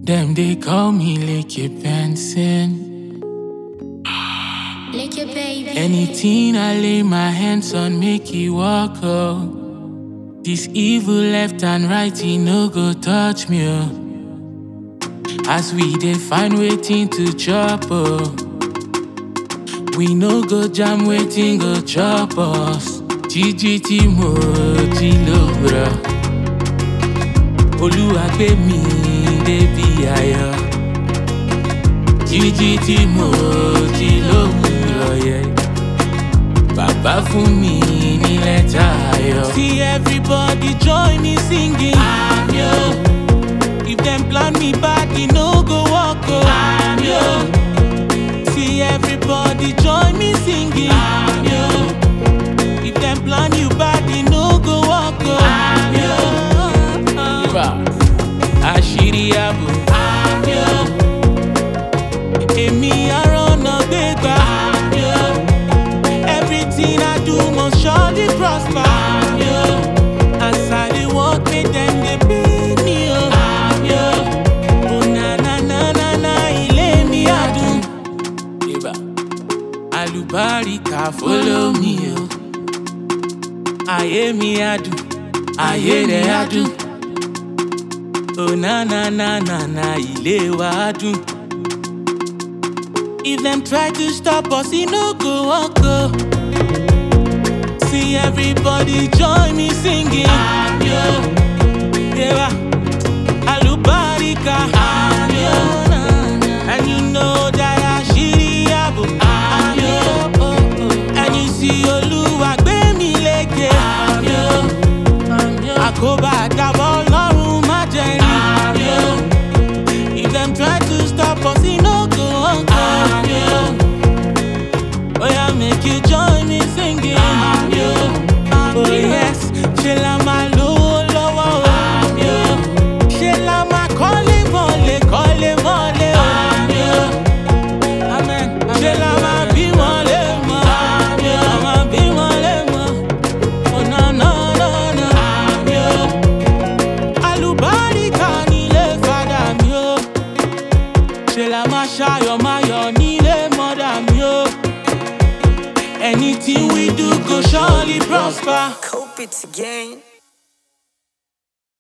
Them they call me Licky Benson. Lick it, baby. Anything I lay my hands on, make it walk out. This evil left and right, he no go touch me. oh. As we dey find waiting to chop oh. We no go jam waiting go chop us. GGT mo ti lo bra. Olúwa gbé mi débi ayọ̀. GGT mo ti lo bra yẹ. Bàbá fún mi ní lẹ́tà ayọ̀. See everybody join me singing. Àmì o. If them plan me bad, e no go work o. Àmì o. See everybody join me singing. Àmì o. If them plan you bad, e no go work o. Àmì o. Àṣírí ààbò. Àmì o. Èmi àrọ̀nà gbégbá. Àmì o. Everything I do must surely prosper. Àmì o. As I dey work, make dem dey pay me o. Àmì o. Oh na na na na na ilé mi adùn. Ibà. Àlùbáríkà follow me o. Ayé mi adùn, ayé rẹ̀ adùn. Oh na na na na na ilé wa adùn. If them try to stop us, e no go work o. See everybody join me singing. Àmì o. Yeah. Alubarika. Àmì o. And you know that àṣírí ààbò. Àmì o. And you see Olúwa gbé mi lékè. Àmì o. Àkóbá àdàbọ̀ Ọlọ́run má jẹ́ rí. Àmì o. If them try to stop us, e no go work. Àmì o. Oya make you join me singing. Àmì o. Oh yes, ṣe la máa lówó lọ́wọ́ o. Àmì o. Ṣé la máa kọ́lé mọ́lé kọ́lé mọ́lé o. Àmì o. Amen. Ṣé la máa bí wọn lé mọ́. Àmì o. La máa bí wọn lé mọ́. Oh no no no no. Àmì o. Àlùbáríkà nílé fada mi o. Ṣé la máa ṣayọ̀ máa yọ̀ nílé mọ́dà mi o. Anything we do go surely prosper. Cope it again.